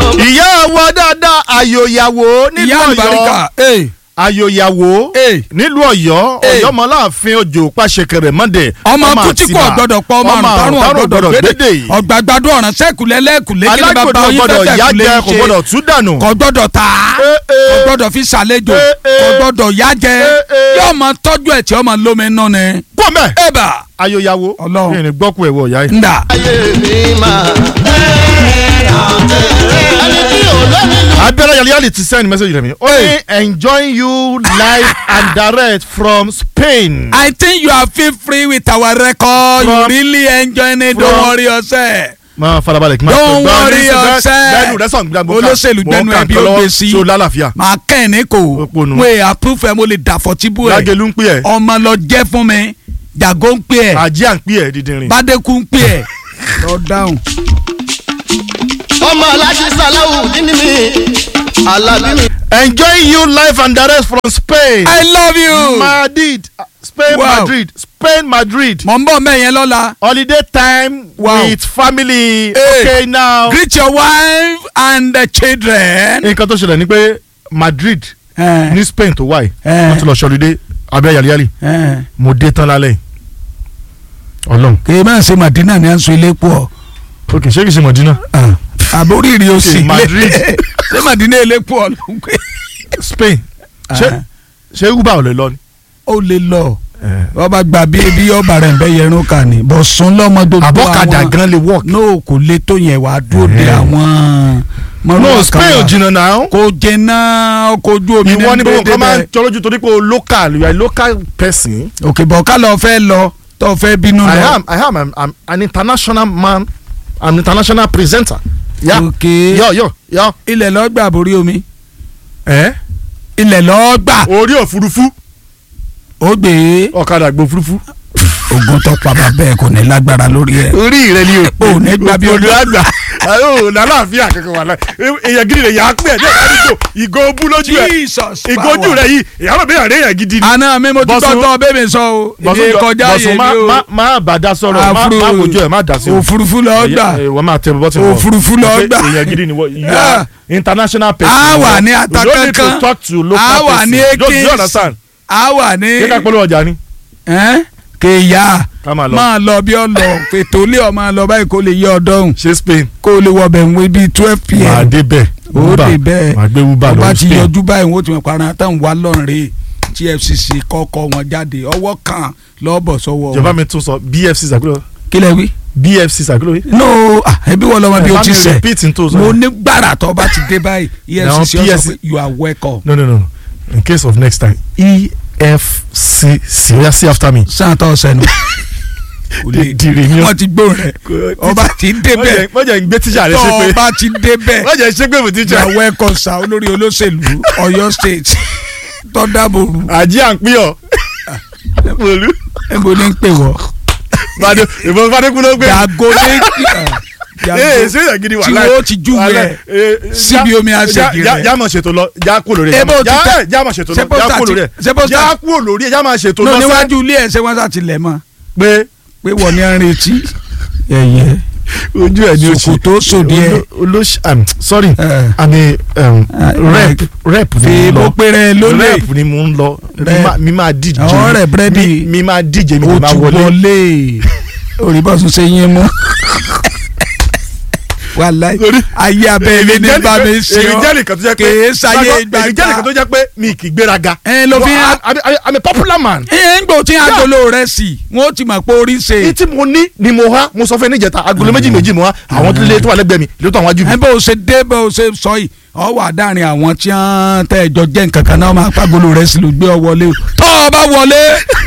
ìyá wa dáadáa àyòyàwó nílùú ìyá àlùbáríkà Ọ̀yọ́ ee àyòyàwó ee nílùú Ọ̀yọ́ Hey. Ọ̀yọ́ mọláàfin òjò pàṣẹkẹrẹ mọdẹ ọmọ kútíkù ọgbọdọ pọ ọmọ àrùn tárùn ọgbọdọ gbẹdẹ ọgbàgbàdo ọ̀ràn sẹkùlẹ lẹkùlẹ kí ni bàbá alágbòdo oyin gbọ́dọ̀ fẹsẹ yá kùlẹ jẹ ń kò ṣe gbọ́dọ̀ tú dànù. kò gbọ́dọ̀ tà á Eh, eh. kò gbọ́dọ̀ fi ṣàlejò Eh, eh. kò gbọ́dọ̀ yá jẹ Eh, eh. yóò máa tọ́jú ẹ̀ tí ó máa lómi nù ni. kó mẹ ẹ̀bà àyòyàwó Ọlọ́run. kí ni gbọ́kú ẹ̀ wọ ọ̀yá yìí. ńdà abẹ́rẹ́ yàrá yàrá ti send message rẹ̀ mi. ó ní enjoying you live and direct from Spain. I think you are feel free with our record you From- really enjoying it don't from- worry yourself. máa farabalẹ̀ kí n máa Don't gbọ́ worry ní sísẹ́, yourself. gbẹ́nu rẹ̀ sàn gbàgbọ́ ká Olóṣèlú gbẹ́nu mọ̀ ká ẹ̀ bí nǹkan ó lọ́wọ́ gbé sí. tí ó lálàáfíà. màá kẹ́ ẹ̀ ní kò Òpònú. wé approve ẹ̀ mo lè dàfọ̀ tí bú ẹ̀ lágẹ̀lú ń pè ẹ́ ọmọ lọ jẹ́ fún mi jàgó ń pè ẹ̀ àjíà ń pè ẹ́ dídìrín. bádékù ń pè ẹ̀ lọ dáhùn. ọmọ alájí sàláwù nínú mi alábí mi. enjoying you live and direct from Spain. I love you. Madrid Spain Wow. Madrid Spain Madrid mọ̀ ń bọ̀ mẹ́yẹn lọ́la. holiday time Wow. with family. Hey. okay now. greet your wife and the children. nǹkan tó ṣẹlẹ̀ ni pé Madrid Eh, ní Spain tó wáyé Eh. wọ́n ti lọ ṣọlidé abẹ́ yàlíyàlí eh. mo dé tán lálẹ́ yìí. Ọlọ́run kì í máa ṣe Madina ní aṣọ ilé pọ̀ ok ṣé kìí ṣe Mọ̀dínà àbóríire ó sì Madrid. ṣé Madina ilé pọ̀ ló ń pè. Spain ṣé ṣé uber ò lè lọ ni. ó lè lọ ọba gbà bí ebi ọba rẹ̀ ń bẹ́ yẹrun kà ní bọ̀ sún lọ́mọ gbogbo àbọ̀kadà gan lè work. no kò lè tó yẹn wàá dúró de Eh. àwọn. no mọ́rúwá Spain kan ò wà. jìnnà náà. kò jẹ́nà ọkọ̀ ojú omi ìwọ ni gbogbo nǹkan máa ń bẹ́ẹ̀. jọ lójú torí pé o local you are a local person. òkè bọ̀ ká lọ fẹ́ lọ tó fẹ́ bínú I lọ. am I am I'm, I'm an international man I'm an international presenter. ya òkè yọ yọ yọ. ilẹ̀ lọ́ọ́ gbà borí omi ẹ ilẹ̀ lọ́ọ́ gbà orí òfurufú ó gbé ọ̀kadà gbé òfurufú. ogun tó pa bàbá ẹ̀ kò ní lágbára lórí ẹ̀. orí rẹ ni o. ò ní gbà bí olú olú- àgbà o lálàáfíà kankan wà láì èèyàn gidi rẹ yà á pè é ní àdúgbò ìgò bú lójú ẹ Jesus ìgò ojú rẹ yìí ìyàwó mi àrẹ yẹn gidi ni. àná mi mo ti Bọ́sùn- gbọ́ tọ́ bẹ́ẹ̀ mi sọ o Bọ̀sùn èdè jọ- kọjá Bọ̀sùn yé má mi o má má bà dá sọ̀rọ̀ má Àfúrú- má wojú ẹ̀ má dá sí o. òfurufú lọ́ọ́ gbà Èyí- wọ́n máa tẹ bọ́tì wọ̀. Òfurufú lọ Pé gbà. èèyàn gidi ni wọ́n you Ah. are international person. a wà ní You ata don't need to kankan talk to local a wà person. ní Don't- do you ekins understand? a wà ní Ṣé ká polówó ọjà ni? ẹ́n? kéèyà Ká máa lọ. máa lọ bí ọ lọ fètò ilé ọ máa lọ báyìí kó lè yẹ ọ dọ́hùn Ṣé Spain? kó lè wọ bẹ̀ ń wé bíi twelve Màá pm dé bẹ̀. ó Uber. dé bẹ́ẹ̀ Màá gbé Uber ọba lọ ti Spain. yọjú báyìí wọ́n ti mọ̀ para tán wà lọ́nrẹ́ TFCC kọ́kọ́ wọn jáde ọwọ́ kan lọ́bọ̀ sọ́wọ́ Ìjọba wọn. mi tún sọ BFC sàkúrò. kílẹ̀ wí. BFC sàkúrò yìí. no ah, ẹbí wọ́n lọ́mọ bí o ti Bá mi sẹ̀ repeat n tó sọ. mo ní gbàrà tó bá ti dé báyìí Now, EFCC ọ sọ PSC pé you are welcome. No no no no. In case of next time EFCC oya see after me. sáà tó sẹ́nu. Dìrì ni ó. wọ́n ti gbóhùn rẹ̀ ọba ti débẹ̀ Wọ́n jẹ́ ń gbé tíṣà rẹ̀ tó ṣe pé. ọba ti débẹ̀ Wọ́n jẹ́ ṣe pé mo tíṣà. you are welcome sa olórí olóṣèlú Ọ̀yọ́ state tọ́dàbòrú Àjí à ń pín ọ̀. Olú. ẹ̀bùn ní pè wọ́ Bàdé ìbọn Fadékun ló gbé. yàgò ní Ee ṣé èèyàn gidi wà tí láì. wọ́n ti júwe ẹ̀ síbi omi àṣejì rẹ̀. Já máa ṣètò lọ, já kú lórí ẹ̀. Ebo ti Já- tẹ- Já máa ṣètò ṣé lọ, já pósítà kú ti- lórí ẹ̀. ṣé pósítà Já ti- kú lórí ẹ̀, já máa ṣètò no lọ sẹ́. níwájú ilé ẹ̀ ṣé wọ́n sá tilẹ̀ mọ́ Pé pé wọ́n ní ń retí ẹ̀yẹ ojú ẹ̀ ni o ṣe. Ṣòkòtò sòdí ẹ̀. Olóṣì um, sorry Eh. àmì um, Ah, rep rep ni fi mo bó lọ. péré lólè rep ni mo ń lọ. Mi Rep. máa- Mi máa díje. Àwọn rep ready. Mi- Mi máa díje mi ó kò máa ti wọlé. wọlé òrìbọ̀sùn ṣe yín mú wàláì Torí- ayé abẹ́ ilé ní bá mi ṣe èmi ọ́ jẹ́ nìkan tó jẹ́ pé kèé sáyé èmi jẹ́ nìkan gbàgbà tó jẹ́ pé mi kì í gbéraga. ẹ ló fi No, hàn I'm- I'm- I'm a popular man. ẹ ń gbò tí agolo rẹ sì wọn ó ti mọ̀ pé orí ṣe èyí tí mo ní ni mo há mo sọ fún ẹ níjẹta agolo méjì méjì mo há àwọn tó lé tó wà lẹ́gbẹ̀ẹ́ mi ló tó àwọn ajú mi. ẹ bó o ṣe dé bó o ṣe sọ yìí ọ wà dáàrin àwọn tí wọn tẹ ẹjọ jẹ nǹkan kan náà máa pàgolo rẹ sì ló gbé ọ wọlé o tọ́ ọ bá wọlé